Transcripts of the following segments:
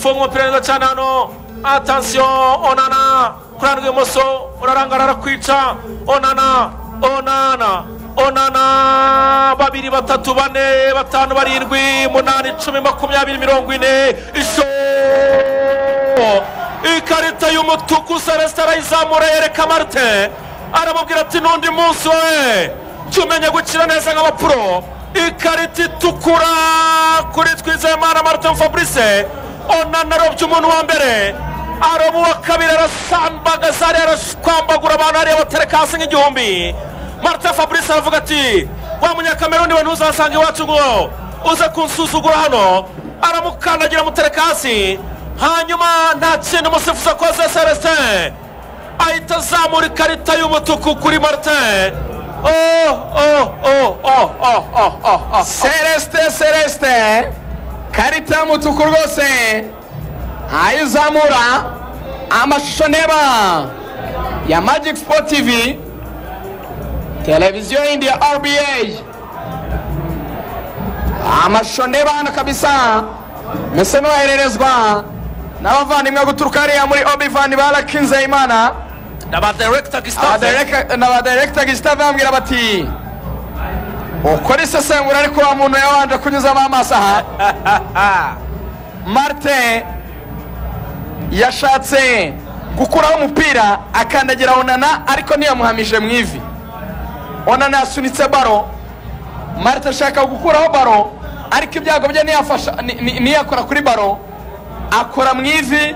Fungwa umupira mwiza cyane hano atansiyo onana kuri hano ibumoso urarangara arakwica onana onana onana babiri batatu bane batanu barindwi umunani icumi makumyabiri mirongo ine isho ikarita y'umutuku celestin arayizamura yereka marite aramubwira ati n'undi munsi we jya umenya gukina neza nk'abapuro ikarita itukura kuri twizeyimana marite fabrice onana arobye umuntu wa mbere aroba uwa kabiri arasambagaza hariya arakwambagura abantu hariya batereka hasi nk'igihumbi marite fabrice aravuga ati wa munyakamerundi we ntuzasanga iwacu ngo uze kunsuzugura hano aramukandagira amutereka hasi hanyuma nta kintu umusifuzi akoze celestin ahita azamura ikarita y'umutuku kuri marite oh oh oh oh oh oh oh oh celestin celestin karita y'umutuku rwose aho izamura amashusho ndeba ya magic sport tv televiziyo yindi ya rba amashusho ndeba hano kabisa muse n'uwohererezwa n'abavandimwe guturuka hariya muri obivani barakinze imana n'abadiregita gisitade Abadireka- na ba director Gustave bambwira bati ukora isesengura ariko wa muntu yabanje kunyuzamo amaso aha marite yashatse gukuraho umupira akandagira onana ariko ntiyamuhamije mu ivi onana yasunitse baro marite ashaka gukuraho baro ariko ibyago bye ntiyafasha ni- ni- ntiyakora kuri baro akora mu ivi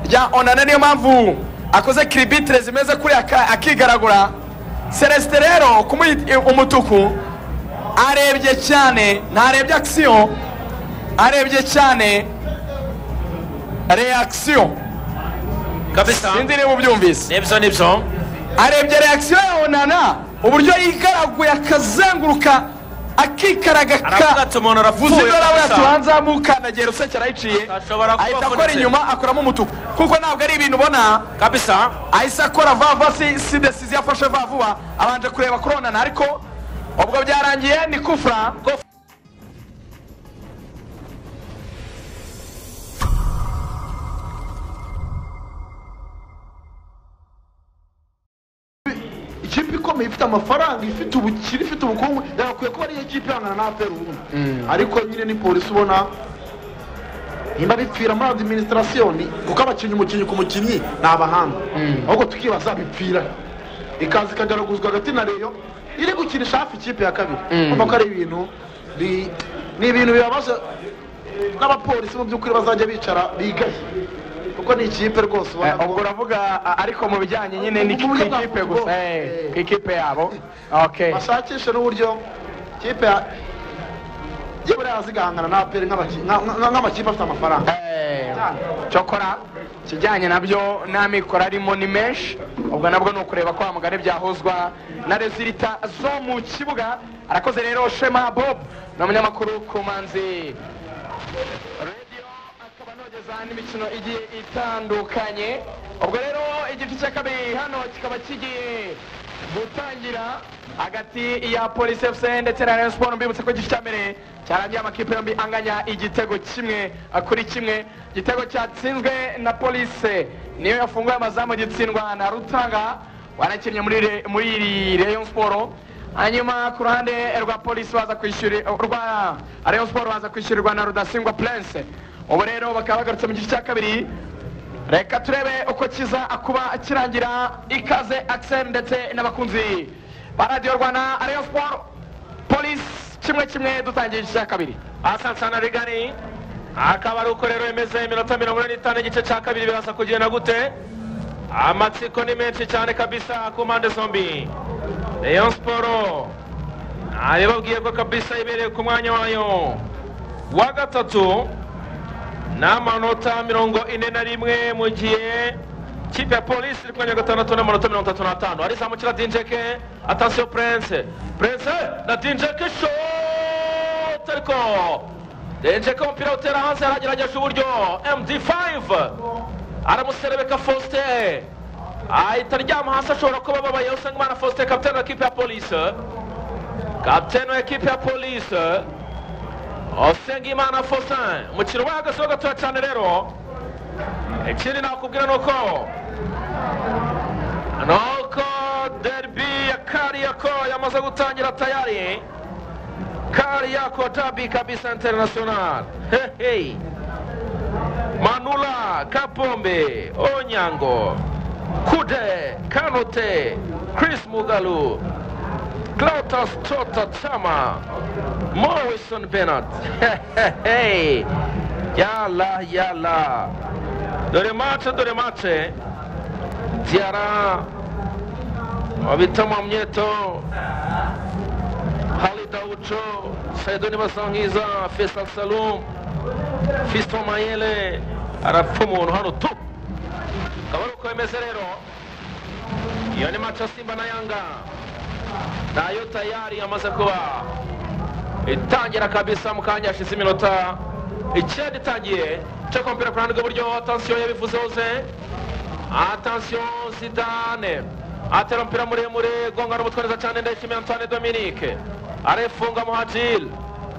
rya onana niyo mpamvu akoze kiribitire zimeze kuri aka- akigaragura celestin rero kumuha umutuku arebye cyane ntarebye akisiyo arebye cyane reakisiyo kabisa sinzi niba ubyumvise nibyo nibyo arebye reakisiyo ya onana uburyo yigaraguye akazenguruka akikaraga aravuga ka ati umuntu vuze arapfuye ibyo aravuye ati kabisa ubanze amukandagera usekera ayiciye Ashobora kuba ahita akora avunitse. inyuma akuramo umutuku kuko ntabwo ari ibintu ubona kabisa ahise akora vuba vuba si si desiziyo yafashe vuba vuba abanje kureba kuronana ariko ubwo byarangiye ni kufura ikipe ikomeye ifite amafaranga ifite ubukire ifite ubukungu yagakwiye kuba ariyo kipe ihangana na aperi ubundi ariko nyine ni polisi ubona nimba bipfira muri adiminisitirasiyo ni kuko abakinnyi umukinnyi ku mukinnyi ni abahanga ahubwo tukibaza bipfira ikaza ikagaraguzwa hagati na reyo iri gukinisha hafi ikipe ya kabiri urumva ko ari ibintu bi- ni ibintu bibabaje n'abapolisi mu by'ukuri bazajya bicara bigaye kuko ni ikipe rwose ubona ubwo uravuga a- ariko mu bijyanye nyine ni ku Mu buryo bwa ikipe football. gusa eh, ku ikipe yabo okay bashakishe n'uburyo ikipe ya iyo buriya zigahangana na aperi nk'abaki- nka- nka- nk'amakipe afite amafaranga Eh, cyokora ikijyanye nabyo n'amikoro arimo ni menshi ubwo nabwo ni ukureba ko hamugari byahuzwa na rezilita zo mu kibuga arakoze rero shema bob ni umunyamakuru ku manzi radiyo akaba anogeza n'imikino igiye itandukanye ubwo rero igice cya kabiri hano kikaba kigiye gutangira hagati ya polisi fc ndetse na rayon sport mbibutse ko igice cya mbere cyarangiye amakipe yombi anganya igitego kimwe kuri kimwe igitego cyatsinzwe na polisi niyo yafunguye amazamu gitsindwa na rutanga wanakinnye muri Re- muri iri rayon sport hanyuma ku ruhande rwa polisi baza kwishyura rwa rayon siporo baza kwishyurirwa na rudasingwa prince ubu rero bakaba bagarutse mu gice cya kabiri reka turebe uko kiza kuba kirangira ikaze akiseni ndetse n'abakunzi ba radiyo rwanda rayon siporo polisi kimwe kimwe dutangiye igice cya kabiri asansana rigari akaba ari uko rero bimeze iminota mirongo ine n'itanu igice cya kabiri biraza kugenda gute amatsiko ni menshi cyane kabisa ku mpande zombi rayon siporo nabibabwiye ko kabisa ibereye ku mwanya wayo wa gatatu n'amanota mirongo ine na rimwe mu gihe kipe ya polisi iri kanya gatandatu n'amanota mirongo itatu n'atanu arizamukira dinjeke atasiyo purense purense na dinjeke shote ariko dinjeke umupira utera hanze yaragerageje uburyo md5 aramuserebeka faustin ahita aryama hasi ashobora kuba ababaye usengimana faustin kapitene wa kipe ya polisi kapitene wa kipe ya polisi usengimana faustin umukino wahagazeho gatoya cyane rero ikindi nakubwira ni uko ni uko deribi ya kariyako yamaze gutangira tayari kariyako dabi kabisa interinasiyonari hehe manula kapombe onyango kude kanote chris mugalu Clotus Tota Chama Morrison Bennett Hehehe. Yala yala Dore mace dore mace Tiara Wabitama Mnyeto Halida Ucho Saidoni Basangiza Faisal Salum Fiston Mayele arapfa umuntu hano tu akaba ari uko bimeze rero iyo ni mace simba na yanga nayo tayari yamaze kuba itangira kabisa mu kanya hashize iminota icyenda itangiye cyo kompera ku ruhande rw'iburyo atansiyo yabivuze hose atansiyo zidane atera umupira muremure gonga n'umutwe neza cyane ndayishimiye antoine dominique arefunga muhajiri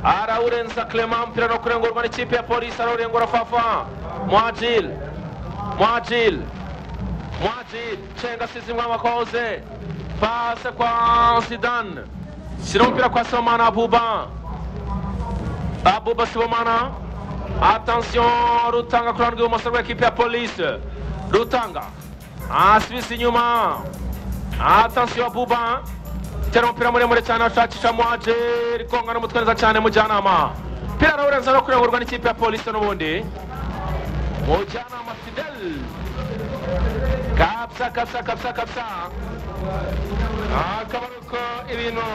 arawurenza clement umupira no kurengurwa n'ikipe ya polisi arawurengura fafa muhajiri muhajiri muhajiri cenga asizimwe amakoze pase kwa sidane shyira umupira kwa sibomana abuba abuba sibomana atansiyo rutanga ku ruhande rw'ibumoso rw'ekipe ya polisi rutanga asibise inyuma atansiyo abuba tera umupira muremure cyane ashakisha muhajeri konga n'umutwe neza cyane mujyanama pira arawurenza no kurengurwa n'ikipe ya polisi n'ubundi mujyanama fidel kapsa kapsa kapsa kapsa akaba ari uko ibintu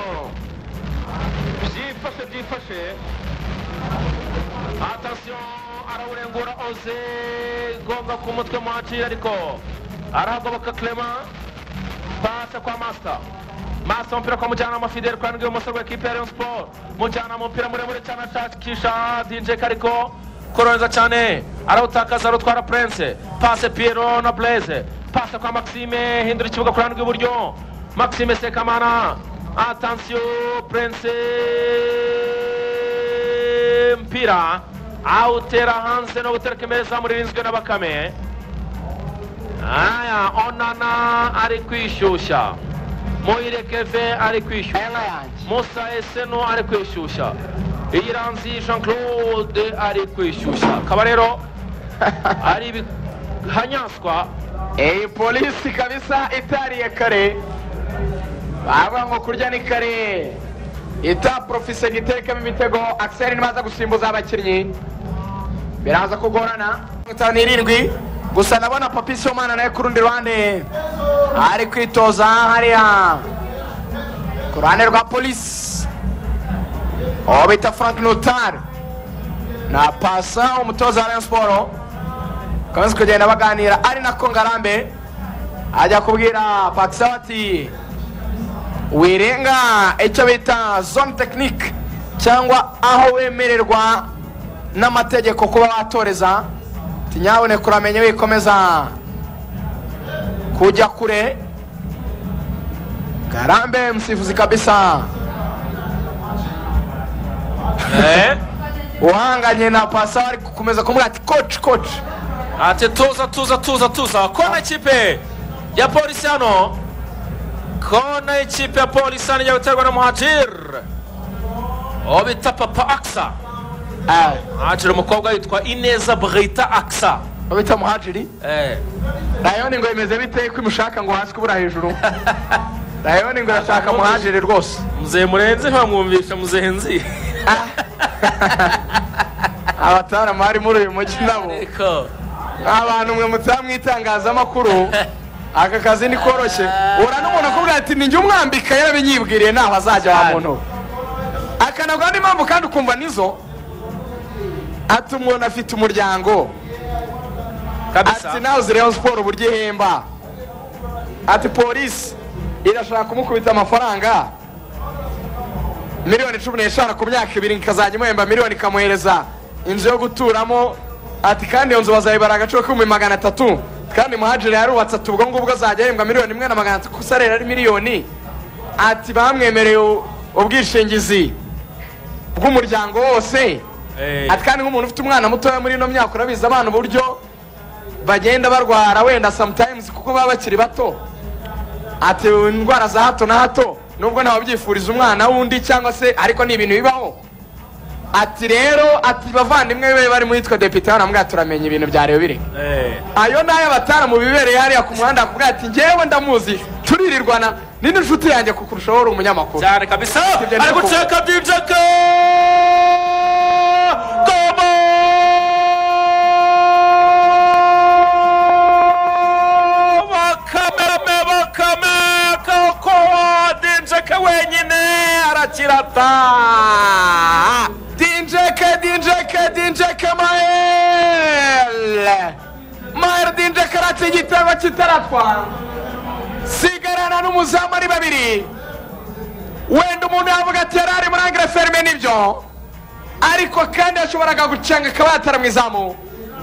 byifashe byifashe atasiyo arawurengura oze gonga ku mutwe muhacira ariko arahagoboka clement pase kwa masita masita umupira kwa mujyanama fidel ku ruhande rw'ibumoso rw'ekipe ya rayon sport mujyanama umupira muremure cyane ashakisha dinjeka ariko korohereza cyane arawutakaza arutwara prince pase piero na blaise pasa kwa maxime hindura ikibuga ku ruhande rw'iburyo maxime sekamana atansiyo prince mpira awutera hanze no gutereka imbere zamu ririnzwe na bakame aya onana ari kwishyushya muyirekeve ari kwishyushya aya nk'ayanjye musa eseno ari kwishyushya iyiranzi jean claude ari kwishyushya akaba rero ari ibihanyanswa iyi polisi kabisa itariye kare bavuga ngo kurya ni kare ita porofise gitekamo imitego akiseri ntibaza gusimbuza abakinnyi biraza kugorana itanu n'irindwi gusa ndabona papi somana nawe ku rundi ruhande ari kwitoza hariya ku ruhande rwa polisi uwo bita frank notari na pasa umutoza wa rayon siporo bakomeza kugenda baganira ari nako ngarambe ajya kubwira pakisa ati wirenga icyo bita zone tekinike cyangwa aho wemererwa n'amategeko kuba watoreza ati nyaboneka uramenye wikomeza kujya kure ngarambe musifuzi kabisa eh? uhanganye na pasa ari gukomeza kumubwira ati koci koci ati tuza tuza tuza tuza kona ikipe ya polisi hano kona ikipe ya polisi hano ijya guterwa na muhajir uwo bita papa aksa muhajir umukobwa yitwa ineza bwita aksa babita muhajiri Eh, rayoni ngo bimeze bite ko imushaka ngo hasi kubura hejuru rayoni ngo irashaka muhajiri rwose mzee murenzi ntiwamwumvisha muzenzi abatarama bari muri uyu mujyi nabo ariko abantu mwe mutaha mu itangazamakuru aka kazi ni koroshye uhura n'umuntu akubwira ati ninjye umwambika yarabinyibwiriye ntaho azajya wa muntu akanabwa andi mpamvu kandi ukumva nizo ati umuntu afite umuryango ati kabisa nawe ziriho siporo uburyo ihemba ati polisi irashaka kumukubita amafaranga miliyoni cumi n'eshanu ku myaka ibiri ikazajya imuhemba miliyoni ikamuhereza inzu yo guturamo ati kandi iyo nzu bazayibara agaciro k'ibihumbi magana atatu kandi muhajiri yarubatse ati ubwo ngubwo azajya ahembwa miliyoni imwe na magana atatu gusa rero ari miliyoni ati bamwemereye u- ubwishingizi bw'umuryango wose Eh, ati kandi nk'umuntu ufite umwana mutoya muri ino myaka urabizi abana uburyo bagenda barwara wenda sometimes kuko baba bakiri bato atewe indwara za hato na hato nubwo ntawabyifuriza umwana w'undi cyangwa se ariko ni ibintu bibaho ati rero ati bavandimwe be bari muri twe depite banamubwira turamenya ibintu bya rebire ayo ni ayo mu bibereye hariya ku muhanda akubwira ati ngewe ndamuzi turirirwana ni n'inshuti yanjye kukurushaho uri umunyamakuru cyane kabisa Sibyo, ari ndakubona. guceka dj ka Kobo! Bakame, me, bakame, koko, DJ ka wenyine arakirata dinjeke dinjeke dinjeke mayere mayere dinjeke arata igitego kitaratwara sigarana n'umuzamu ari babiri wenda umuntu yavuga ati yari ari muri angere ferme nibyo ariko kandi yashoboraga gucenga akaba yatara mu izamu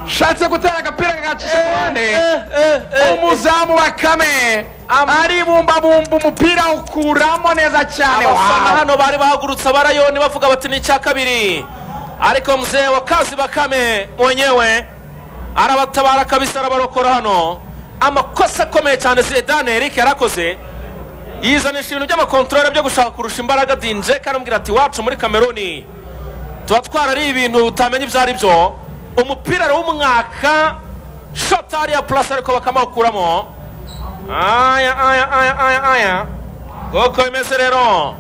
shatse gutera agapira kagacisha ku ruhande umuzamu wa kame aribumbabumba umupira awukuramo neza cyane abafana Wow. hano bari bahagurutse abarayoni bavuga bati ni icya kabiri ariko mzee wa kazi bakame mwenyewe arabatabara kabisa arabarokora hano amakosa akomeye cyane zidane eric yarakoze yizanisha ibintu by'amakontorore byo gushaka kurusha imbaraga dinje karamubwira ati wacu muri kameruni tuba twarariye ibintu utamenya ibyo ari byo umupira rero w'umwaka shota hariya purasi ariko bakamawukuramo aya aya aya aya aya nk'uko bimeze rero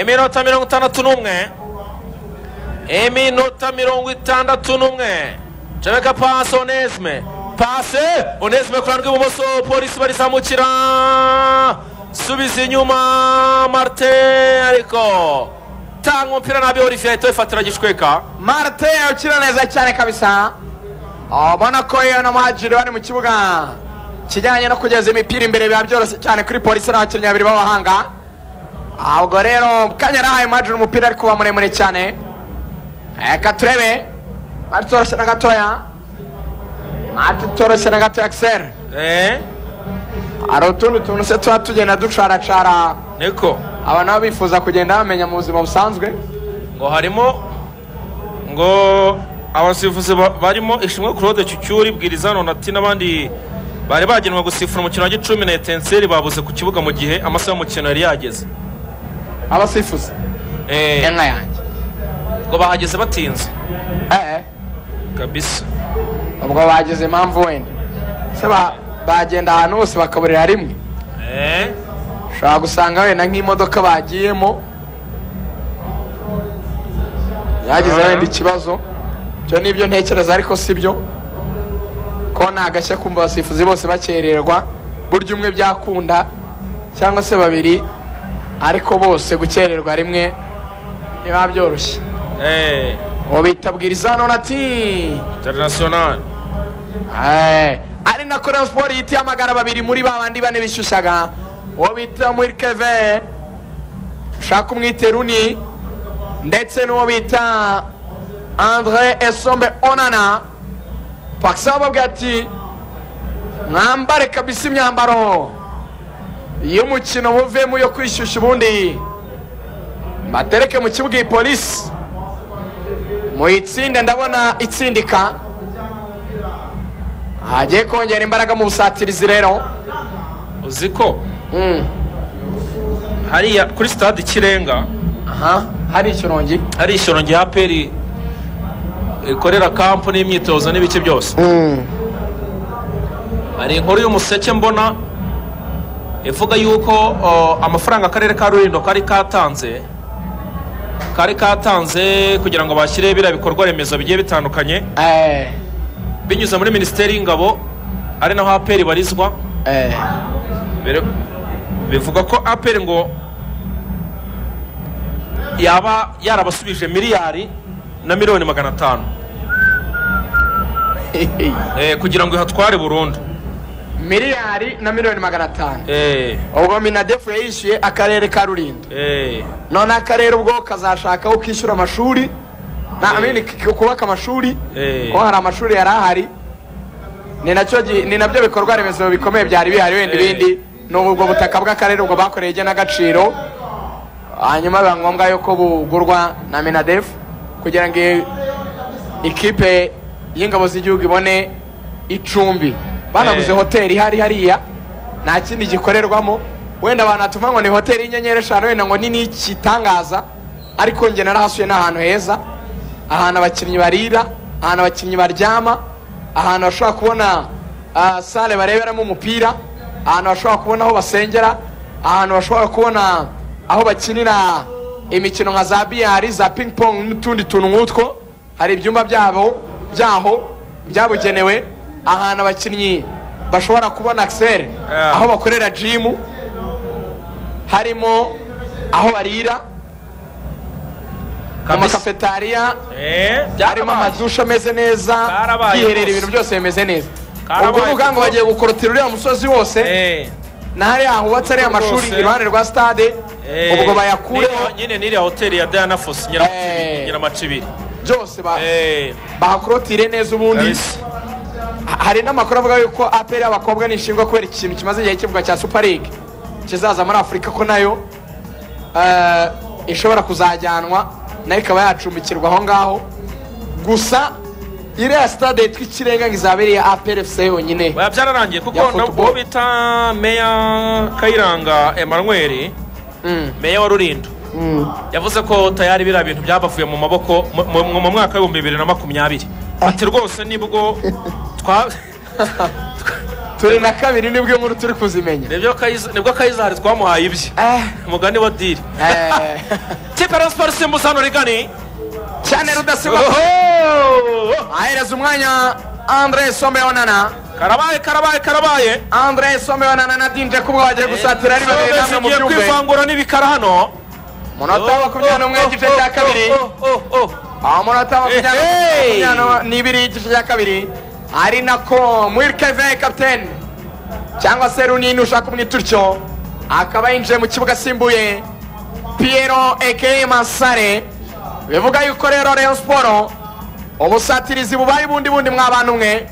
iminota mirongo itandatu n'umwe iminota mirongo itandatu n'umwe jebeka pasi onesime pasi onesime ku ruhande rw'ibumoso polisi barizamukira subiza inyuma marite ariko tanga umupira nabi olivier ahita wifatira gishweka marite ukina neza cyane kabisa ubona ko iyo na muhajiri bari mu kibuga kijyanye no kugeza imipira imbere biba byoroshye cyane kuri polisi n'abakinnyi babiri b'abahanga Ah, ubwo rero kanya yarahaye muhajiri umupira ariko uba muremure cyane reka turebe marite utoroshye na gatoya marite utoroshye na gatoya akiseri eh hari utundi tuntu se tuba tugenda ducaracara niko aba nabo bifuza kugenda bamenya mu buzima busanzwe ngo harimo ngo abasifuzi ba- barimo ishimwe claude cyucyuri bwirizano nati n'abandi bari bagenwe gusifura umukino wa gicumi na etenseri babuze ku kibuga mu gihe amasaha y'umukino yari yageze abasifuzi Eh, inka yanjye ngo bahageze batinze Eh, eh. kabisa ubwo bagize impamvu wenda se ba- bagenda ahantu hose bakaburira rimwe Eh, ushobora gusanga wenda nk'imodoka bagiyemo yagize Ah. wenda ikibazo ibyo ni ibyo ntekereza ariko si byo ko ni agashya kumva abasifuzi bose bakererwa burya umwe byakunda cyangwa se babiri ariko bose gukererwa rimwe ntibiba byoroshye eh, ubu bitabwiriza none ati international Eh, ari nako Rayon Sport yitihamagara babiri muri ba bandi bane bishyushyaga uwo bita Mwirikeve ushaka umwite Runi ndetse n'uwo bita Andre Esombe Onana Pakisa bababwira ati mwambare kabisa imyambaro y'umukino muvemo yo kwishyushya ubundi mbatereke mu kibuga iyi polisi muyitsinde ndabona itsindika hagiye kongera imbaraga mu busatirizi rero uzi ko Mm. hariya kuri stade ikirenga aha hari ikirongi hari ishyoro rya peri rikorera kampu n'imyitozo n'ibice byose hari inkuru y'umuseke mbona ivuga yuko o, amafaranga akarere ka rulindo kari katanze kari katanze kugira ngo bashyire biriya bikorwa remezo bigiye bitandukanye Eh, binyuze muri minisiteri y'ingabo ari naho aperi ibarizwa eh. Bire- bivuga ko aperi ngo yaba yarabasubije miliyari na miliyoni magana atanu eh, kugira ngo ihatware burundu miliyari na miliyoni magana atanu eh, ubwo minadefu yayishyuye akarere ka rulindo eh, none akarere ubwo kazashaka aho kishyura amashuri na- I mean, k- kubaka amashuri Eh. kuko hari amashuri yari ahari ni nacyo gi- ni nabyo bikorwa remezo bikomeye byari bihari wenda Eh. ibindi ni ubwo butaka bw'akarere ubwo bakoreye igenagaciro hanyuma biba ngombwa yuko bugurwa na minadef kugira ngo ikipe y'ingabo z'igihugu ibone icumbi banaguze Eh. hoteli ihari hariya nta kindi gikorerwamo wenda abantu hatuma ngo ni hoteli y'inyenyeri eshanu wenda ngo ni n'ikitangaza ariko njye narahasuye ni ahantu heza ahantu abakinnyi barira ahantu abakinnyi baryama ahantu bashobora kubona ah, sale bareberamo umupira ahantu bashobora kubona aho basengera ahantu bashobora kubona aho bakinira imikino nka za biyari za ping pong n'utundi tuntu nk'utwo hari ibyumba byabo byaho byabugenewe ahantu abakinnyi bashobora kubona akiseri Yeah. aho bakorera jimu harimo aho barira mu Kabisa. makafetariya Eh, harimo amadushe ameze neza Karabaye bwiherera rwose. ibintu byose bimeze neza Karabaye ubwo uvuga ngo kuko- bagiye gukorotira uriya musozi wose eh, na hariya hubatse ariya Kuko amashuri rwose- iruhande rwa stade eh. ubwo bayakureho Niriya- nyine n'iriya hoteli ya diana fosi Eh. nyiramacibiri byose ba- Eh, bahakorotire neza ubundi kabisa. Ha- hari n'amakuru avuga yuko aperi y'abakobwa nishingwa kubera ikintu kimaze igihe kivuga cya super league kizaza muri afurika ko nayo eh, ishobora kuzajyanwa nayo ikaba yacumbikirwa aho ngaho gusa iriya stade yitwa ikirenga ngo izaba ari iya aperi fc yonyine Oya, byararangiye kuko Ya na- football. uwo bita meya kayiranga emanuweli Mm. meya wa rulindo yavuze ko tayari biriya bintu byabavuye mu maboko mu- mu mu mwaka w'ibihumbi bibiri na makumyabiri ati rwose nibwo twa turi na kabiri nibwo iyo nkuru turi kuzimenya nibyo Kayiza- nibwo kayizari twamuhaye ibye Eh, umugani wa diri eh, kipe ya siporo isimbuza hano rigani cyane rudasigwa Oho! ahereza umwanya andre someonana karabaye karabaye karabaye andre someonana na dinje kuba bagiye gusatira ari babiri namwe mu zigiye byumbe kwivangura n'ibikara hano munota wa makumyabiri n'umwe igice cya kabiri Oh, oh, oh, oh. aho munota wa Hey! makumyabiri n'umwe n'ibiri igice cya kabiri ari nako mwirikeve kapiteni cyangwa se runini ushaka kumwita utyo akaba yinjiye mu kibuga asimbuye piyero ekeye masare bivuga yuko rero reyo siporo ubusatirizi bubaye bundi bundi mwabana umwe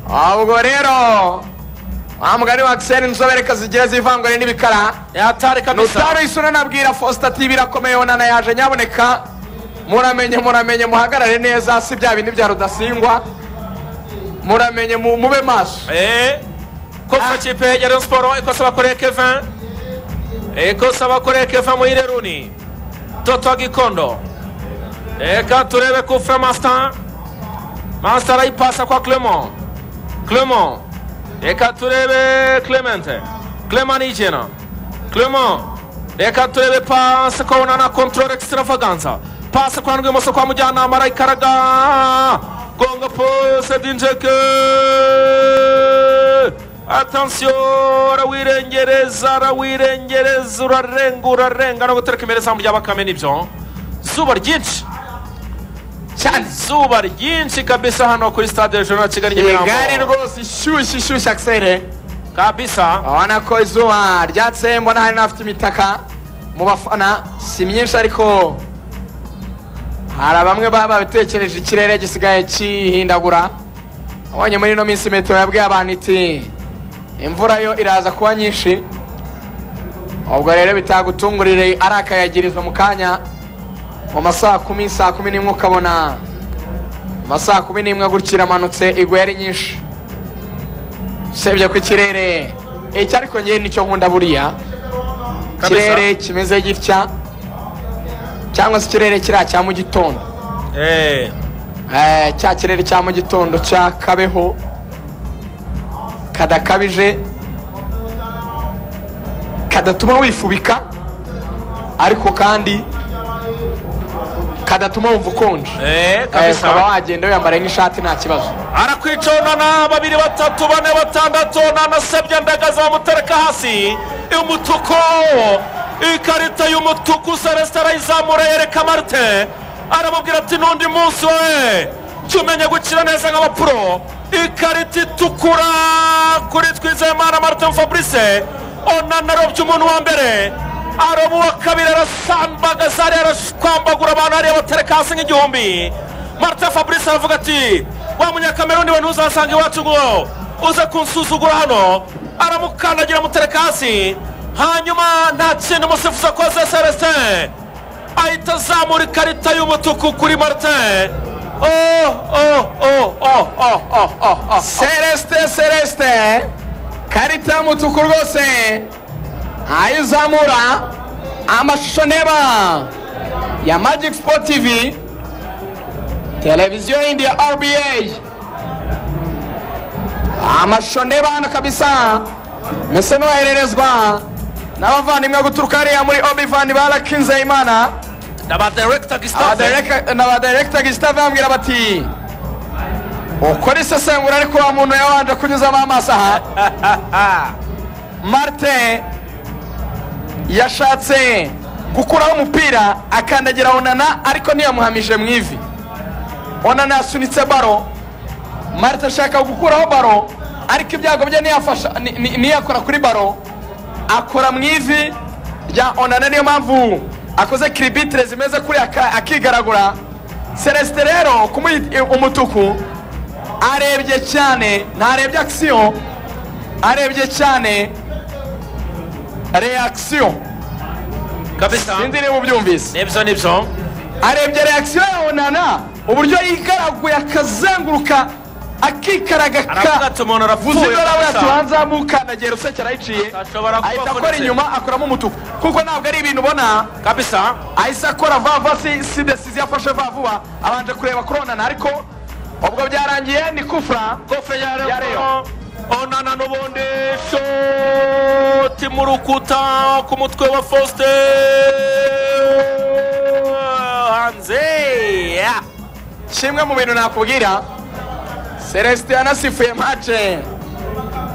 ahubwo rero wa mugani wa akiseri inzobereka zigiye zivangure n'ibikara yatari kabisa nutaro isura nabwira Faustin ati birakomeye onana yaje nyaboneka muramenye muramenye muhagarare neza si bya bindi bya rudasingwa muramenye mu- mube maso Eh, kosa Ah. kipe ya Rayon Sport ikosa bakoreye Kevin ikosa bakoreye Kevin Muhireruni Toto Gikondo reka turebe kufre Master Master arayipasa kwa Clement Clement reka turebe Clemente Clement Nijena Clement reka turebe pasi kona na control extravaganza pasi kwa ndwi moso kwa mujyana marayikaraga gonga pose dinjeke atansiyo arawirengereza arawirengereza urarenga urarenga no gutereka imbere izamu rya bakame nibyo zuba ryinshi cyane zuba ryinshi kabisa hano kuri stade regional ya kigali nyamirambo igare rwose ishyushye ishyushye akiseri kabisa urabona ko izuba ryatse mbona hari n'abafite imitaka mu bafana si myinshi ariko hari bamwe baba babitekereje ikirere gisigaye kihindagura abonye muri ino minsi metero yabwiye abantu iti imvura yo iraza kuba nyinshi ubwo rero bitagutungurire ari akayagirizwa mu kanya mu masaha kumi saa kumi n'imwe ukabona mu masaha kumi n'imwe gutya iramanutse igwa ari nyinshi usibye ku kirere icyo ariko njyewe nicyo nkunda buriya Kabisa. ikirere kimeze gitya cyangwa se ikirere kiriya cya mu gitondo Eh, Eh, cya kirere cya mu gitondo cya kabeho kadakabije kadatuma wifubika ariko kandi kadatuma wumva ukonje eh, Eh, kabisa ukaba wagenda wiyambariye nk'ishati nta kibazo arakwicunana babiri batatu bane batandatu nanasabye ndagaza bamutereka hasi umutuku ikarita y'umutuku celestin arayizamura yereka marite aramubwira ati n'undi munsi we jya umenya gukina neza nk'abapuro ikarita itukura kuri twizeyimana martin fabrice onana arobye umuntu wa mbere aroba uwa kabiri arasambagaza hariya arakwambagura abantu hariya batereka hasi nk'igihumbi martin fabrice aravuga ati wa munyakameruni we ntuzasanga iwacu ngo uze kunsuzugura hano aramukandagira amutereka hasi hanyuma nta kintu umusifuzi akoze celestin ahita azamura ikarita y'umutuku kuri martin celestin celestin karita y'umutuku rwose ntayo izamura amashusho neba ya magic sport tv televiziyo yindi ya rba amashusho ndeba hano kabisa mese n'uwohererezwa n'abavandimwe guturuka hariya muri obivani barakinze imana n'abadiregita gisitade Abadireka- na badiregita gisitave bambwira bati ukora isesengura ariko wa muntu yabanje kunyuzamo amaso aha marite yashatse gukuraho umupira akandagira onana ariko ntiyamuhamije mu ivi onana yasunitse baro marite ashaka gukuraho baro ariko ibyago bye ntiyafasha ni- ni- ntiyakora kuri baro akora mu ivi rya onana niyo mpamvu akoze kiribitire zimeze kuri aka- akigaragura celestin rero kumuha umutuku arebye cyane ntarebye akisiyo arebye cyane reakisiyo kabisa sinzi niba ubyumvise nibyo nibyo arebye reakisiyo ya onana uburyo yigaraguye akazenguruka akikaraga aravuga ka ati umuntu vuze arapfuye ibyo ati kabisa wanze amukandagera usekera ayiciye Ashobora kuba ahita akora avunitse. inyuma akoramo umutuku kuko ntabwo ari ibintu ubona kabisa ahise akora vava si si desizi yafashe va vuba abanje kureba kuronana ariko ubwo byarangiye ni kufura gofero ya Ya reo Leo. onana n'ubundi shoti mu rukuta ku mutwe wa faustin hanze ya. kimwe mu bintu nakubwira celestin yanasifuye mace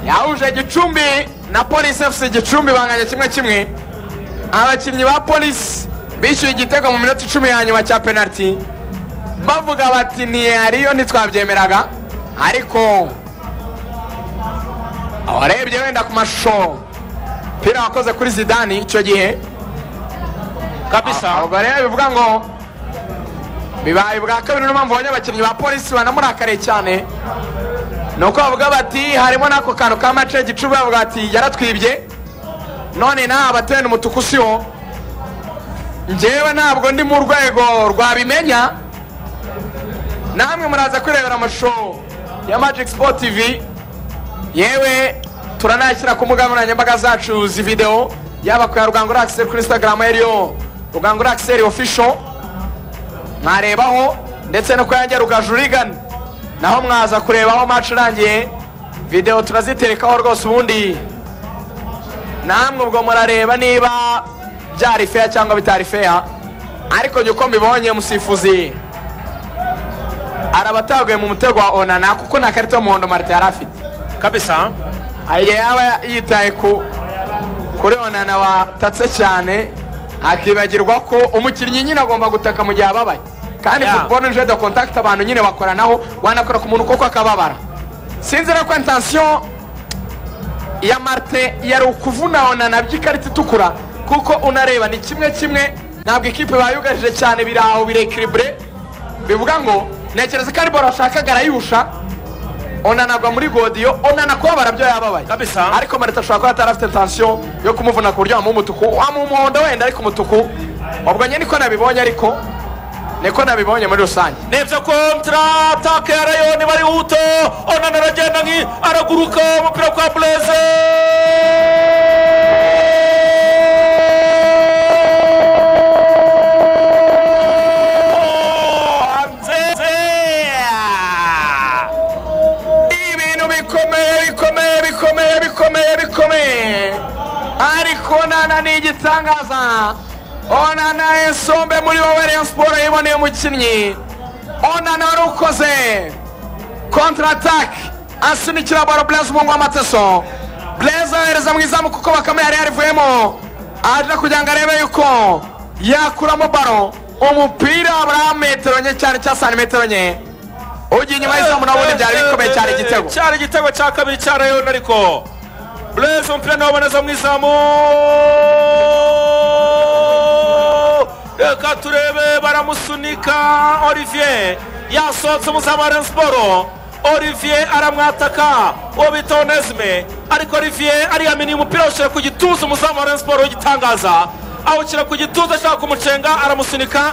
yahuje gicumbi na polisi fc gicumbi banganya kimwe kimwe abakinnyi ba polisi bishyuye igitego mu minota icumi ya nyuma cya penaliti bavuga bati ntiyariyo ntitwabyemeraga ariko abarebye wenda ku mashusho umupira wakoze kuri zidani icyo gihe kabisa ubwo rero bivuga ngo bibaye bwa kabiri niyo mpamvu abonye abakinnyi ba polisi banamurakariye cyane ni uko bavuga bati harimo n'ako kantu ka mace gicuba bavuga bati yaratwibye none nawe abatene umutuku si wo ngewe ntabwo ndi mu rwego rwabimenya namwe muraza kwirebera amashusho ya magic sport tv yewe turanayashyira ku mbuga nkoranyambaga zacu zividewo yaba ku ya rugango rakiseri kuri instagram ariyo rugango rakiseri official mwarebaho ndetse no ku yanjye rugajurigana naho mwaza kurebaho match irangiye videwo turaziterekaho rwose ubundi namwe ubwo murareba niba byari feya cyangwa bitari feya ariko njye uko mbibonye musifuzi arabataguye mu mutego wa onana kuko nta karita y'umuhondo marite yari afite kabisa igihe yaba yitaye ku kuri onana watatse cyane akibagirwa ko umukinnyi nyine agomba gutaka mu gihe ababaye kandi Yeah. football nje de contact abantu nyine bakoranaho wanakora ku muntu kuko akababara sinzi ko intention ya marite yari ukuvuna onana by'ikarita itukura kuko unareba ni kimwe kimwe ntabwo ikipe bayugarije cyane biri aho birekiribure bivuga ngo ntekereza ko ari bora ashakaga arayihusha onana agwa muri godiyo onana kubabara byo yababaye Kabisa. ariko marite ashobora kuba atari afite intensiyo yo kumuvuna ku buryo wamuha umutuku wamuha umuhondo wenda ariko umutuku ubwo nyine niko nabibonye ariko niko nabibonye muri rusange nibyo kontra ataka ya rayoni bari huto onana aragenda nki araguruka umupira kwa bureze hanze ibintu bikomeye bikomeye bikomeye bikomeye bikomeye ariko onana ni igitangaza onana esombe muri wowe rayon siporo yiboneye umukinnyi onana wari ukoze kontratake asunikira baro blaise umuhungu w'amateso blaise ahereza mu izamu kuko bakame yari yarivuyemo aje kugira ngo arebe yuko yakuramo baro umupira buriya metero nke cyane cya santimetero nke ugiye inyuma y'izamu nawe byari bikomeye cyane igitego cyari igitego cya kabiri cya rayoni ariko bureze umupira nawe uboneza mu izamu reka turebe baramusunika olivier yasohotse umuzamu wa Rayon siporo olivier aramwataka uwo bita onesime ariko olivier ariyaminiye umupira awushyira ku gituza umuzamu wa Rayon siporo w'igitangaza awushyira ku gituza ashaka kumucenga aramusunika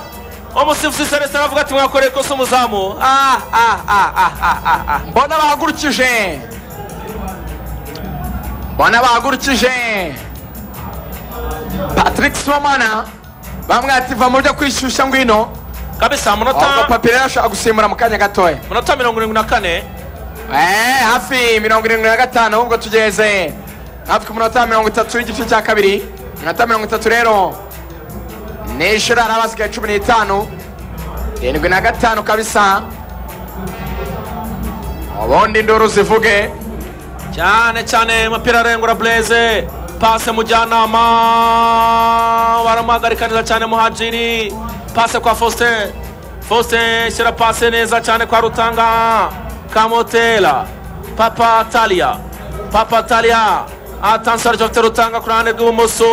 umusifuzi celestin aravuga ati mwakoreye ikosa umuzamu ah ah ah ah ah ah ah mbona bahagurukije mbona bahagurukije patrick somana bamwati va mu byo kwishyushya ngwino kabisa ahubwo amanota papire ashobora gusimbura mu kanya gatoya amanota mirongo irindwi na kane Eh, hafi mirongo irindwi na gatanu ahubwo tugeze hafi ku munota wa mirongo itatu w'igice cya kabiri iminota mirongo itatu rero nishuri hari abasigaye cumi n'itanu irindwi na gatanu kabisa ubundi induru zivuge cyane cyane umupira arengura bureze pase mujyanama baramuhagarikaniza cyane muhajiri pase kwa faustin faustin shyira pase neza cyane kwa rutanga kamotera papa talia papa talia atansiyo aricyo afite rutanga ku ruhande rw'ibumoso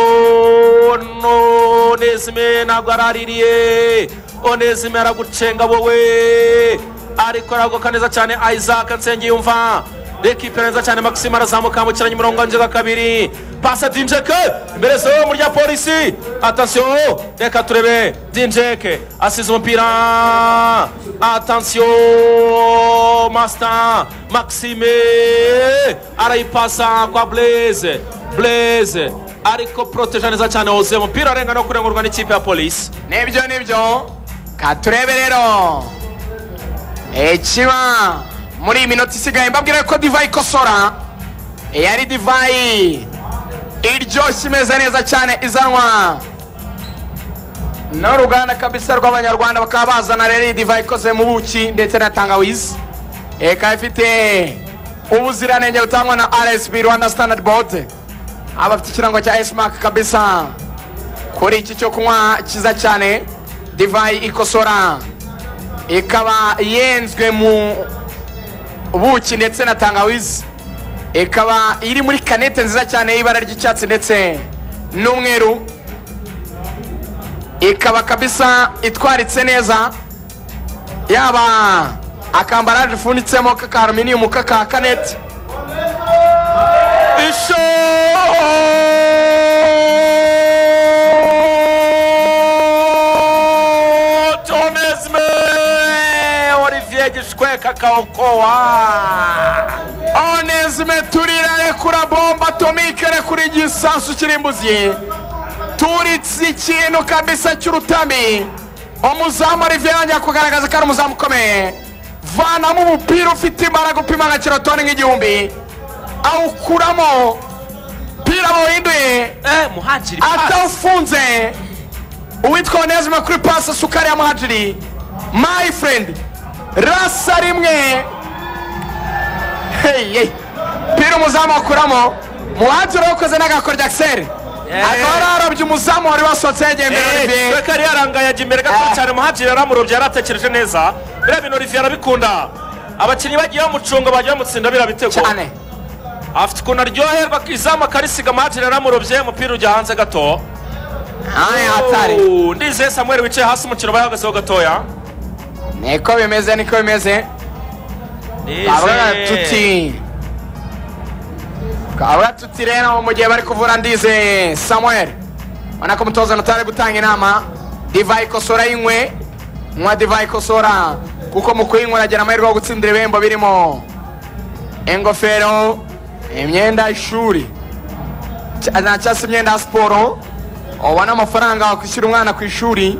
onesime ntabwo araririye onesime aragucenga wowe ariko aragoka neza cyane isaac nsengiyumva ekipe neza cyane maxime arazamuka yambukiranya umurongo wanjye wa kabiri pasa dinjeke imbere zo mu rya polisi atansiyo reka turebe dinjeke asize umupira atansiyo masita maxime arayipasa kwa blaze blaze ariko poroteje neza cyane wuzuye umupira arenga no kurengurwa n'ikipe ya polisi nibyo nibyo katurebe rero ikiba muri iyi minota isigaye mbabwira ko divayi ikosora yari divayi iryoshye imeze neza cyane izanwa n'uruganda kabisa rw'abanyarwanda bakaba bazana rero iyi divayi ikoze mu buki ndetse na tangawizi ikaba ifite ubuziranenge butangwa na rsb rwanda standard board abafite ikirango cya esimark kabisa kuri iki cyo kunywa cyiza cyane divayi ikosora ikaba yenzwe mu buki ndetse na tangawizi ikaba iri muri kanete nziza cyane y'ibara ry'icyatsi ndetse n'umweru ikaba kabisa itwaritse neza yaba akambaraje ifunitsemo k'akaruminium k'aka kanete ishoti onesime olivier gishweka kaokowa onesime turira rekura bomba atomike rekura igisasu kirimbuzi turitse ikintu kabisa cy'urutami umuzamu Olivier yongera kugaragaza ko ari umuzamu ukomeye vanamo umupira ufite imbaraga upima nka kirotoni nk'igihumbi awukuramo umupira bawuhinduye eh muhajiri atawufunze uwitwa onesime kuri pasi sukari ya muhajiri my friend rasa rimwe Hey, hey. pira umuzamu akuramo muhajiri wakoze n'agakora ryakiseri Yeah. akaba yararobye umuzamu wari wasohotse yagendera Olivier. shweka yari yarangaye ajya imbere gato Ah. cyane muhajiri yaramurobye yaratekereje neza biriya bintu olivier arabikunda abakinnyi bagiye bamucunga bagiye bamutsinda biriya bitego cyane afite ukuntu aryoherwa izamu akarisiga muhajiri yaramurobye umupira ujya hanze gato aya hatari Oh, ndizeye samuel wicaye hasi umukino bayahagazeho gatoya niko bimeze niko bimeze kabura tuti kabura tuti rero mu gihe bari kuvura ndize samuel ubona ko umutoza notari gutanga inama divayi ikosora yinywe nywa divayi ikosora kuko mu kuyinywa uragera amahirwe yo gutsindira ibihembo birimo ingofero imyenda y'ishuri cya- na cyangwa se imyenda ya siporo ubona amafaranga wakwishyura umwana ku ishuri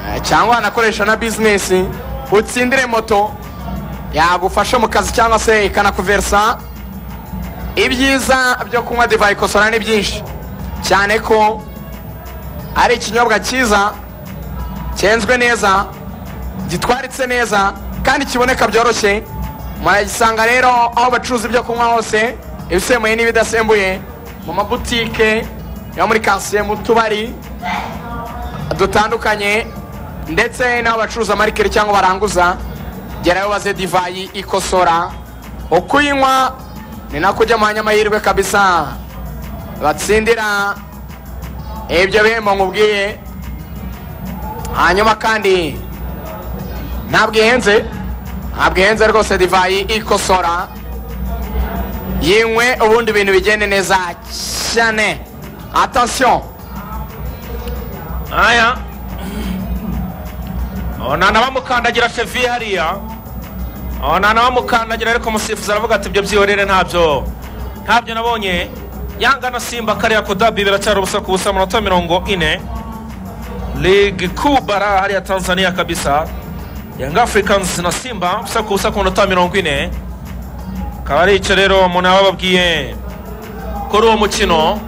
eh, cyangwa wanakoresha na bizinesi utsindire moto yagufasha mu kazi cyangwa se ikanakuversa ibyiza byo kunywa divayi kosora ni byinshi cyane ko ari ikinyobwa cyiza cyenzwe neza gitwaritse neza kandi kiboneka byoroshye muragisanga rero aho bacuruza ibyo kunywa hose ibisembuye n'ibidasembuye mu mabutike yo muri kasiye mu tubari dutandukanye ndetse n'aho bacuruza marikeri cyangwa baranguza gerayo baze divayi ikosora ukuyinywa ni nako ujya mu banyamahirwe kabisa batsindira ibyo bihembo nkubwiye hanyuma kandi ntabwo ihenze ntabwo ihenze rwose divayi ikosora yinywe ubundi ibintu bigende neza cyane atansiyo aya Oh, nta n'abamukandagira chevi hariya Oh, nta n'abamukandagira ariko umusifuzi aravuga ati ibyo byihorere ntabyo ntabyo nabonye yangana simba kariya ku dabi biracyari ubusa ku busa amanota mirongo ine ligi kuu bara hariya tanzania kabisa young africans na simba ubusa ku busa ku minota mirongo ine akaba ari icyo rero umuntu yaba ababwiye kuri uwo mukino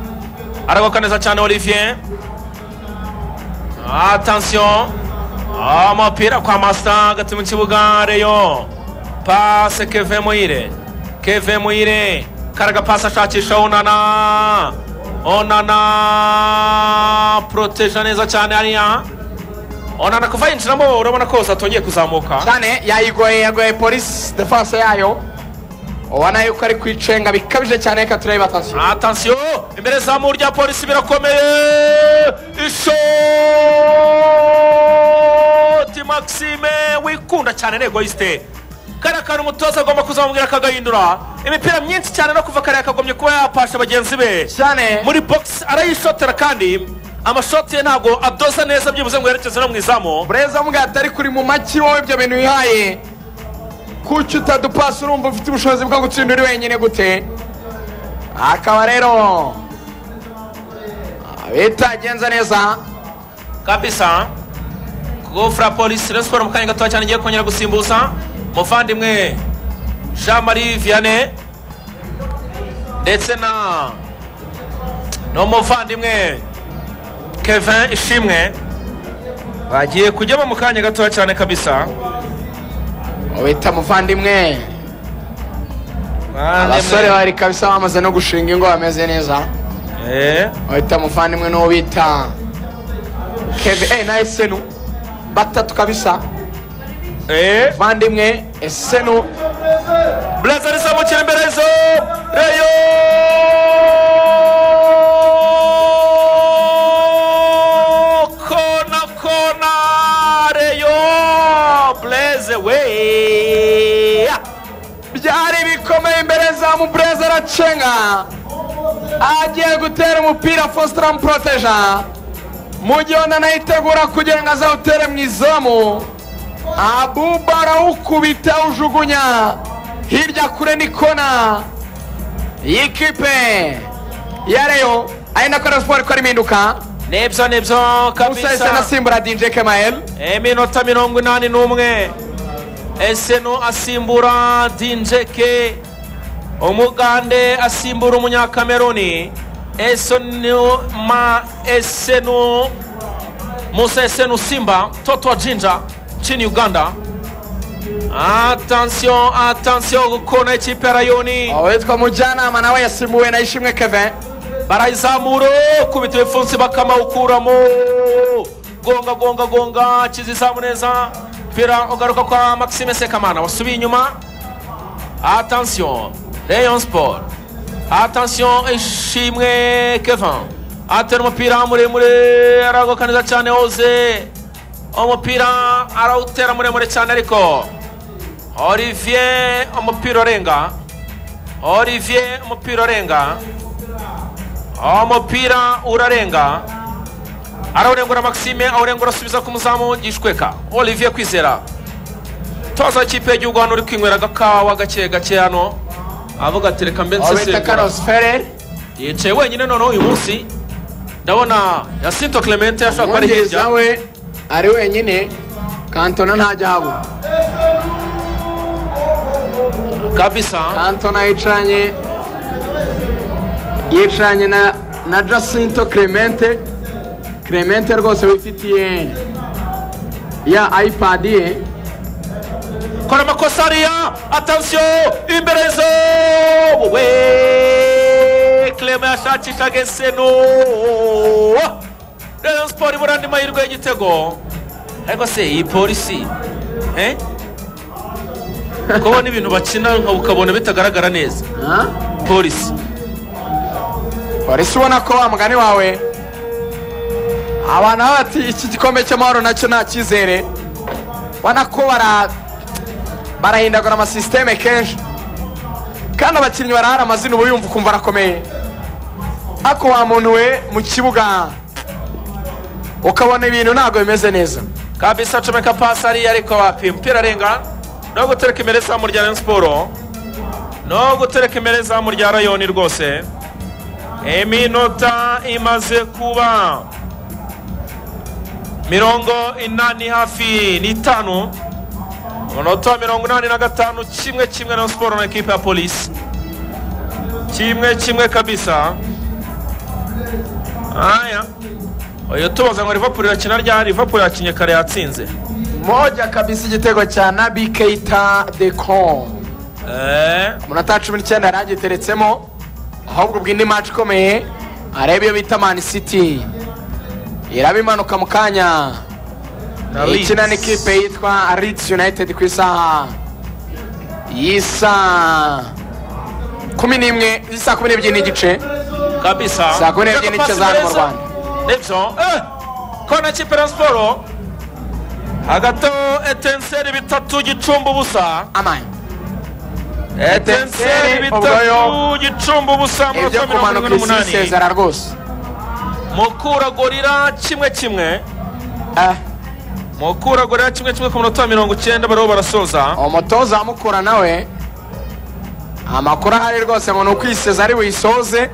aragoka neza cyane olivier atansiyo umupira kwa masita hagati mu kibuga reyo pase keve muhire keve muhire karaga pase ashakisha onana onana poroteja neza cyane hariya onana kuva yinjiramo urabona ko atongeye kuzamuka cyane yayigoye yagoye polisi defanse yayo ubona yuko ari kwicenga bikabije cyane reka turebe atasiyo atansiyo imbere zamu rya polisi birakomeye ishoti maxime wikunda cyane nego yisite kariya kantu umutoza agomba kuzamubwira akagahindura imipira myinshi cyane no kuva kariya kagombye kuba yapasha bagenzi be cyane muri bogisi arayishotera kandi amashoti ye ntabwo adoza neza byibuze ngo yerekeze no mu izamu bureza mbwa atari kuri mu maki wowe ibyo bintu wihaye kuki utadupasa urumva ufite ubushobozi bwo gutsinda uri wenyine gute akaba rero bitagenze neza kabisa gofura polisi rero siporo mu kanya gatoya cyane igiye kongera gusimbuza muvandimwe jean marie vianney ndetse na n'umuvandimwe kevin ishimwe bagiye kujyamo mu kanya gatoya cyane kabisa bita muvandimwe abasore bari kabisa bamaze no gushinga ingo bameze neza Eh, bita muvandimwe n'uwo bita keve eh, na esenu batatu kabisa eh. muvandimwe esenu Blaze rizamukira imbere zo reyo kona kona reyo Blaze we byari bikomeye imbere za mubureza aracenga agiye gutera umupira fositara muproteja mu gihe undi anayitegura kugira ngo azawutere mu izamu abuba arawukubita awujugunya hirya kure ni kona y'ikipe ya reyo ari na kora siporo ikora impinduka nibyo nibyo musa ese kabisa nasimbura dj kemayel iminota mirongo inani n'umwe esenu asimbura dinjeke umugande asimbura umunyakameruni esenu ma esenu musa esenu simba toto wa jinja chini uganda atansiyo atansiyo gukona ikipe ya rayoni uwitwa mujyanama nawe yasimbuwe na ishimwe kevin barayizamura kubita ibipfunsi bakamawukuramo gonga gonga gonga kizizamu neza umupira ugaruka kwa maxime sekamana wasubiye inyuma atansiyo rayon sport atansiyo ishimwe kevin atera umupira muremure aragoka neza cyane hoze umupira arawutera muremure cyane ariko olivier umupira urenga olivier umupira urenga umupira urarenga arawurengura maxime awurengura asubiza ku muzamu gishweka olivier kwizera toza w'ikipe y'igihugu hano uri kwinywera agakawa gake gake hano avuga ati reka mbe uwitwa nsesengura carlos ferrer yicaye wenyine noneho uyu munsi ndabona yasinto clemente yashobora kuba ari umwongereza hirya we ari wenyine kantona ntajya haba kabisa kantona yicaranye yicaranye na na jacinto clemente clemente rwose wifitiye ya ipadi ye kora amakosa hariya atansiyo imbere zo we clema yashakishaga eseno rayon siporo ibura andi mahirwe y'igitego ariko se iyi polisi eh? kubona ibintu bakina nka ukabona bitagaragara neza Ha? polisi polisi ubona ko wa mugani wawe abantu baba bati iki gikombe cy'amahoro nacyo nta cyizere ubona ko bara barahindagura amasisiteme kenshi kandi abakinnyi barahari amazina uba yumva ukumva arakomeye ariko wa muntu we mu kibuga ukabona ibintu ntabwo bimeze neza kabisa acomeka pasi ariya ariko wapi umupira arenga no gutereka imbere izamu rya rayon siporo no gutereka imbere izamu rya rayoni rwose iminota imaze kuba mirongo inani hafi n'itanu umunota wa mirongo inani na gatanu kimwe kimwe na siporo na ekipa ya polisi kimwe kimwe kabisa aya uyu tubaza ngo rivapuro irakina ryari rivapuro yakinnye kare yatsinze moja kabisa igitego cya nabi keita de com Eh, umunota wa cumi n'icyenda yaragiteretsemo ahubwo ubwo indi match ikomeye areba iyo bita mani city iraba imanuka mu kanya na ikina Leeds. n'ikipe yitwa Leeds united ku isaha y'isa kumi n'imwe isa kumi n'ebyiri n'igice kabisa Saa kumi n'ebyiri n'igice za hano mu Rwanda. nibyo Eh, kona kipe ya siporo hagati aho etenseri bitatu gicumba ubusa amani etenseri Etenseri, ubwo bitatu gicumba ubusa ibyo amanota mirongo kumanuka irindwi isi n'umunani isezera rwose mukura gorira kimwe kimwe Eh, mukura gorira kimwe kimwe ku munota wa mirongo icyenda bariho barasoza umutoza amukura nawe amakuru ahari rwose ngo ni ukwiseza ari buyisoze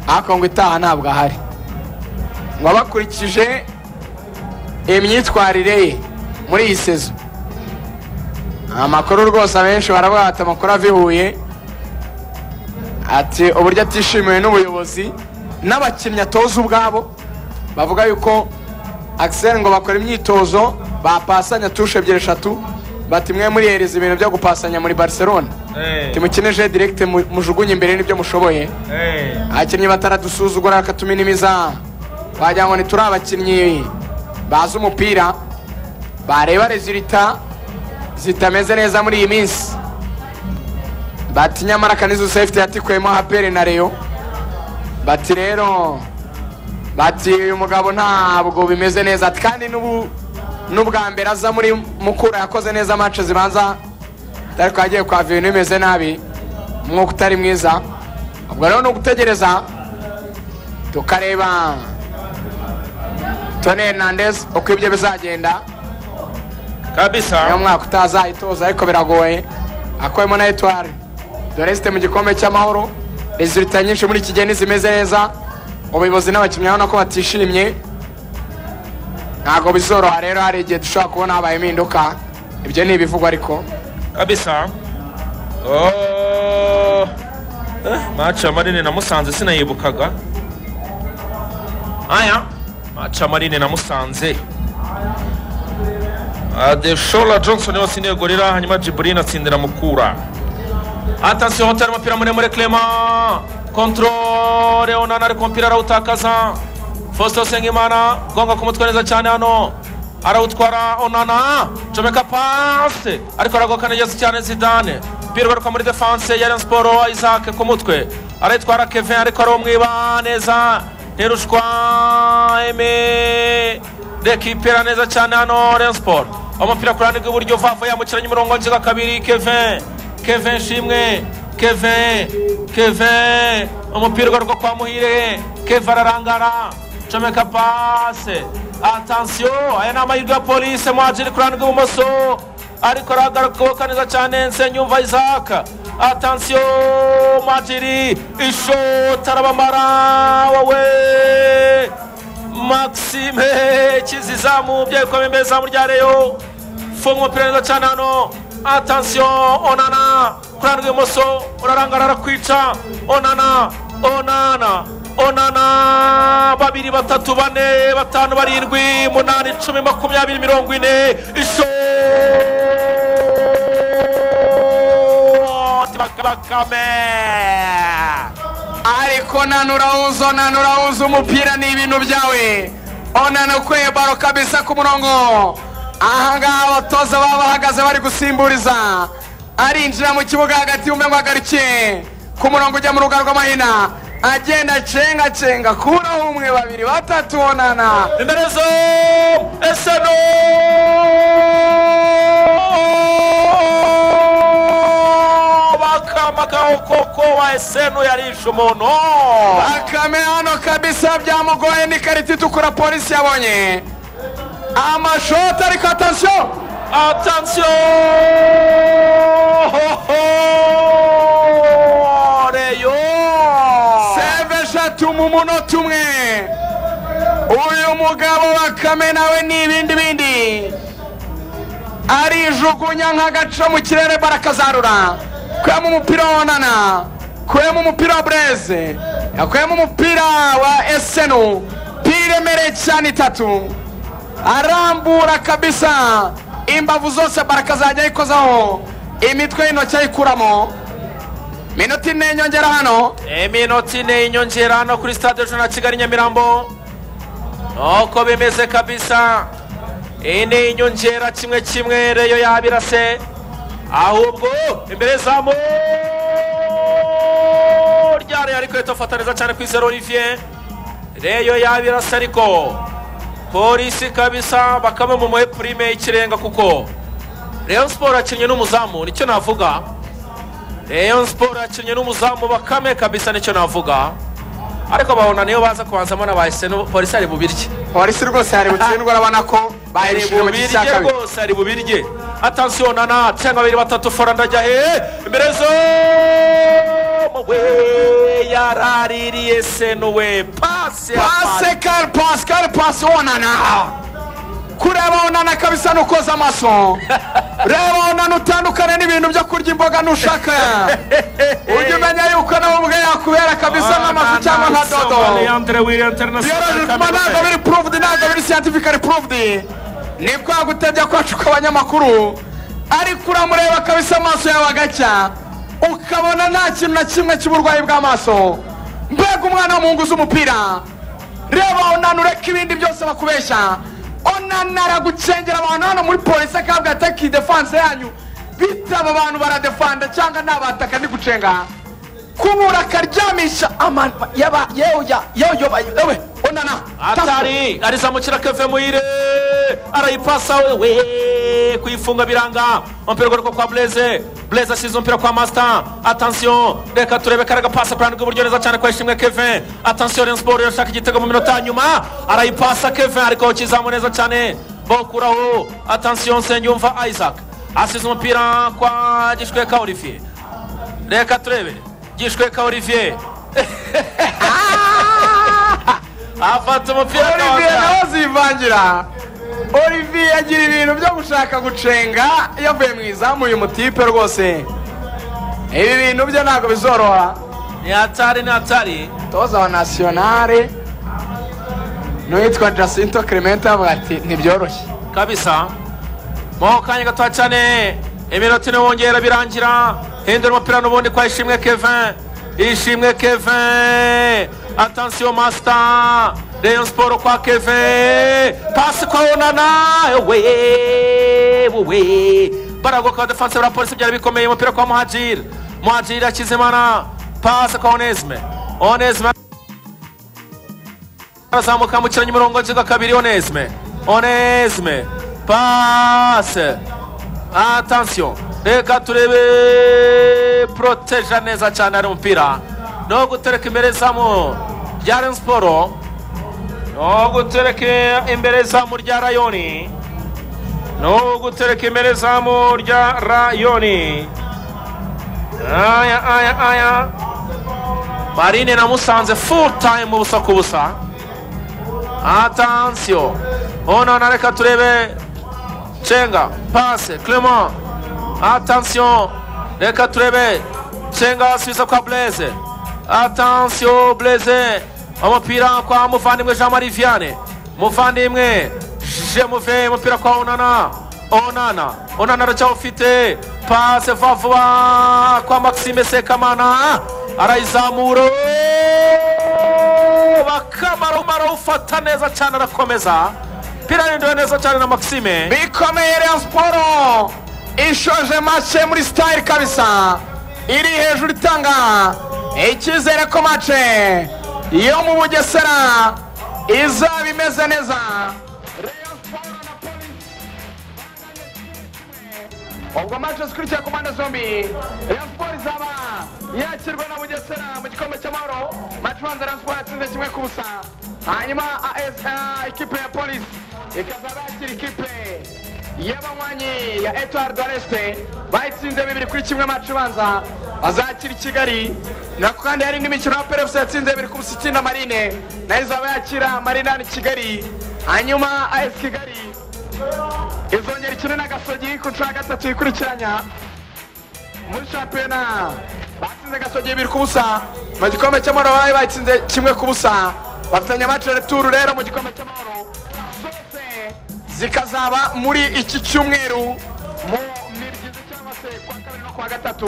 ariko ngo itaha ntabwo ahari ngo abakurikije imyitwarire ye muri iyi sezo amakuru rwose abenshi baravuga bati amakuru ava i Huye ati uburyo atishimiwe n'ubuyobozi n'abakinnyi atoza ubwabo bavuga yuko Axel ngo bakora imyitozo bapasanya tushe ebyiri eshatu bati mwe murihereza ibintu byo gupasanya muri Barcelona timukineje direct mu- mujugunye imbere n'ibyo mushoboye abakinnyi bataradusuzugura bakatuma inimiza wagira ngo ntituri abakinnyi bazi umupira bareba rezilita zitameze neza muri iyi minsi bati nyamara kanizo sefuti yatikuyemo hapere na reyo bati rero bati uyu mugabo ntabwo bimeze neza ati kandi n'ubu n'ubwa mbere aza muri mukura yakoze neza amace zibanza ariko yagiye kwa ibintu bimeze nabi umwuka utari mwiza ubwo rero ni ugutegereza tukareba Tony Hernandez uko ibyo bizagenda niyo kabisa mwaka utazayitoza ariko biragoye akuyemo na etwari dore zite mu gikombe cy'amahoro rezilita nyinshi muri iki gihe ntizimeze neza ubuyobozi n'abakinnyi urabona ko batishimye ntabwo bizoroha rero hari igihe dushobora kubona habaye impinduka ibyo ni ibivugwa ariko kabisa Oh. Eh, maci ya marine na musanze sinayibukaga aya maci ya marine na musanze adeshola johnson yose niwe gorira hanyuma jibuline atsindira mukura atasiyo hoteli umupira muremure clema kontrole onana ariko umupira arawutakaza faustin sengimana gonga ku mutwe neza cyane hano arawutwara onana comeka pase ariko aragoka neza cyane zidane umupira ugaruka muri defanse ya Rayon siporo isaac ku mutwe arayitwara kevin ariko arawumwiba neza ntirushwa eme rekipera neza cyane hano Rayon siporo umupira ku ruhande rw'iburyo vavo yambukiranya umurongo nziga kabiri kevin kevin shimwe kevin kevin umupira ugaruka kwa muhire kevin ararangara comeka pase atansiyo aya ni amahirwe ya polise mwajiri kurani rw'ibumoso ariko aragaruka neza cyane nsenyumva isaka atansiyo mwajiri ishota arabamara wowe maxime kizizamu byekomeye imbere izamu rya reyo funga umupira neza cyane hano atansiyo onana kurana rw'ibumoso urarangara arakwica onana onana onana babiri batatu bane batanu barindwi munani icumi makumyabiri mirongo ine ishoti bakame ariko nanura uzo nanura uzo umupira ni ibintu byawe onana ukuye baro kabisa ku murongo ahangaha abatoza baba bahagaze bari gusimburiza arinjira mu kibuga hagati yumve ngo agaruke ku murongo ujya mu ruga rw'amahina agenda acengacenga kuraho umwe babiri batatu onana imerezo eseno bakamagaho koko wa eseno yarishe umuntu bakame hano kabisa byamugoye ni karita itukura polisi yabonye amashoti ariko atansiyo Attention Reyo seve eshatu mu munota umwe uyu mugabo bakame nawe ni ibindi bindi arijugunya nk'agaco mu kirere barakazarura kuyemo umupira wa onana kuyemo umupira wa bureze yakuyemo umupira wa esenu piremereye cyane itatu arambura kabisa imbavu zose barakazajya ayikozaho imitwe y'intoki ayikuramo minota ine nyongera hano iminota ine y'inyongera hano kuri stade jona kigali nyamirambo nuko bimeze kabisa iyi ni inyongera kimwe kimwe reyo yabirase ahubwo imbere zamu rya reyo ariko ritofata neza cyane ku izero olivier reyo yabirase ariko polisi kabisa bakaba mu purime y'ikirenga kuko reyo siporo yakinnye n'umuzamu nicyo navuga reyo siporo yakinnye n'umuzamu bakame kabisa nicyo navuga ariko babona niyo baza kubanzamo na bahise polisi ari bubirye polisi rwose yari butsindwa urabona ko ari bayirishije mu gice cya bubirye kabiri rwose ari bubirye atansiyo na na cyangwa babiri batatu fora ndajya he imbere zo we yaraririye senuwe pasi ya pasi. pasikari pasikari pasi wonana kureba onana kabisa nukoza amaso reba onana utandukane n'ibintu byo kurya imboga nushaka ujye umenya yuko nawe ubwe yakubera kabisa nk'amafi cyangwa nka dodo Leandre William byoroheje kuba ntabwo International biri puruvudi ntabwo biri siyantifikari puruvudi ni kwa gutebya kwacu kw'abanyamakuru ariko uramureba kabisa amaso yawe agacya ukabona nta kintu na kimwe cy'uburwayi bw'amaso mbega umwana w'umuhungu uzi umupira reba onana ureke ibindi byose bakubeshya onana aragucengera abantu hano muri polisi akabwa ataki defanse yanyu bitaba abantu baradefanda cyangwa nabataka ndigucenga kubura akaryamisha amano yaba yewe ya yewe yoba yewe onana atari arizamukira keve muire arayipasa we kuyifunga biranga umupira ugaruka kwa bureze bureze asize umupira kwa masita atansiyo reka turebe kare agapasa kurana rw'iburyo neza cyane kwa ishimwe keve atansiyo rero siporo irashaka igitego mu minota ya nyuma arayipasa keve ariko kizamu neza cyane bokuraho atansiyo nsengiyumva isaac asize umupira kwa gishweka olivier reka turebe gishweka olivier afata umupira olivier akawutanga. nawe azivangira olivier yagira ibintu byo gushaka gucenga yavuye mu izamu uyu mutipe rwose ibi bintu bye ntabwo bizoroha ni hatari ni hatari toza wa nasiyonare n'uwitwa jacinto clemente avuga ati ntibyoroshye kabisa mo kanya gatoya cyane iminota ine wongera birangira hindura umupira n'ubundi kwa ishimwe kevin ishimwe kevin atansiyo masita reyo siporo kwa kevin pasi kwa onana we we baragoka abadefanse ba polisi byari bikomeye umupira kwa muhajiri muhajiri akizimana pasi kwa onesime onesime arazamuka yambukiranya umurongo nziga kabiri onesime onesime pase atansiyo reka turebe poroteja neza cyane ari umupira no gutereka imbere zamu rya rayon siporo no gutereka imbere zamu rya rayoni no gutereka imbere zamu rya rayoni aya aya aya marine namusanze full time ubusa ku busa atansiyo onana reka turebe cenga pase clement atansiyo reka turebe cenga asubiza kwa blaise atansiyo blaise umupira kwa muvandimwe jean marie viane muvandimwe jemuve umupira kwa onana onana onana aracyawufite pase vuba vuba kwa maxime sekamana arayizamura bakamaro barawufata neza cyane arakomeza pira yarindiwe neza cyane na maxime bikomeye Rayon siporo ishoje mace muri sitayili kabisa iri hejuru itanga icyizere ko mace yo mu bugesera izaba imeze neza Rayon Sports na Police. ubwo mace zikurikira ku mpande zombi Rayon siporo izaba yakirwa na bugesera mu gikombe cy'amahoro mace ubanza Rayon siporo yatsinze kimwe ku busa hanyuma AS, ah, ikipe ya polisi ikazaba yakira ikipe y'abanywanyi ya etuwari doresite bayitsinze bibiri kuri kimwe amacu ubanza azakira i kigali nako kandi hari n'imikino ya perefusi yatsinze bibiri ku busikina na marine nayo izaba yakira marinani kigali hanyuma ayesi kigali izongera ikine na gasogi ku nshuro ya gatatu yikurikiranya muri shampiyona batsinze gasogi bibiri ku busa mu gikombe cy'amahoro bari batsinze kimwe ku busa bafitanye amacereturu rero mu gikombe cy'amahoro zose zikazaba muri iki cyumweru mu miryizi cyangwa se kwa kabiri no kwa gatatu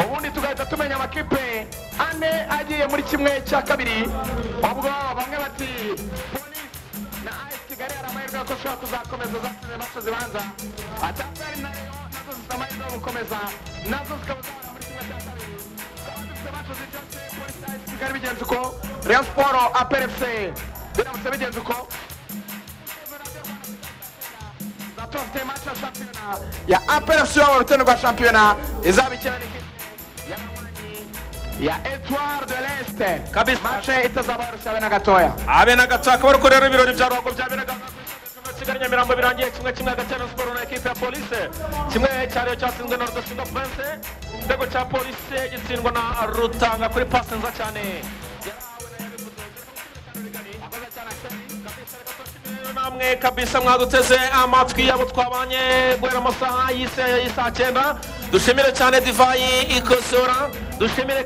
ubundi tugahita tumenya amakipe ane agiye muri kimwe cya kabiri ubwo bamwe bati polisi na ayesi kigali hari amahirwe ko ushobora kuzakomeza zatsinze maso zibanza atangari na reyo nazo zifite amahirwe yo gukomeza nazo zikaba zahora muri kimwe cya kabiri zikaba zifite maso zicyatse polisi na ayesi kigali bigenze uko reyo siporo aperefuse biramutse bigenze uko zatofite mace ya shampiyona ya aperefuse yabo urutendo rwa shampiyona izabikira n'ikipe y'abanywanyi ya etuwari de leste Kabisa. mace itazaba yarushyawe na gatoya abe na gato hakaba ariko rero ibirori bya ruhago byaberaga mu mwaka w'ibihumbi bibiri na Kigali Nyamirambo birangiye kimwe kimwe hagati ya Rayon Sport na ekipe ya polisi kimwe cyariyo cyatsinzwe na Rudasingwa Prince igitego cya polisi gitsindwa na Rutanga kuri pasi nziza cyane namwe kabisa mwaduteze amatwi yabo twabanye guhera amasaha y'isa- y'isaa cyenda dushimire cyane divayi ikosora dushimire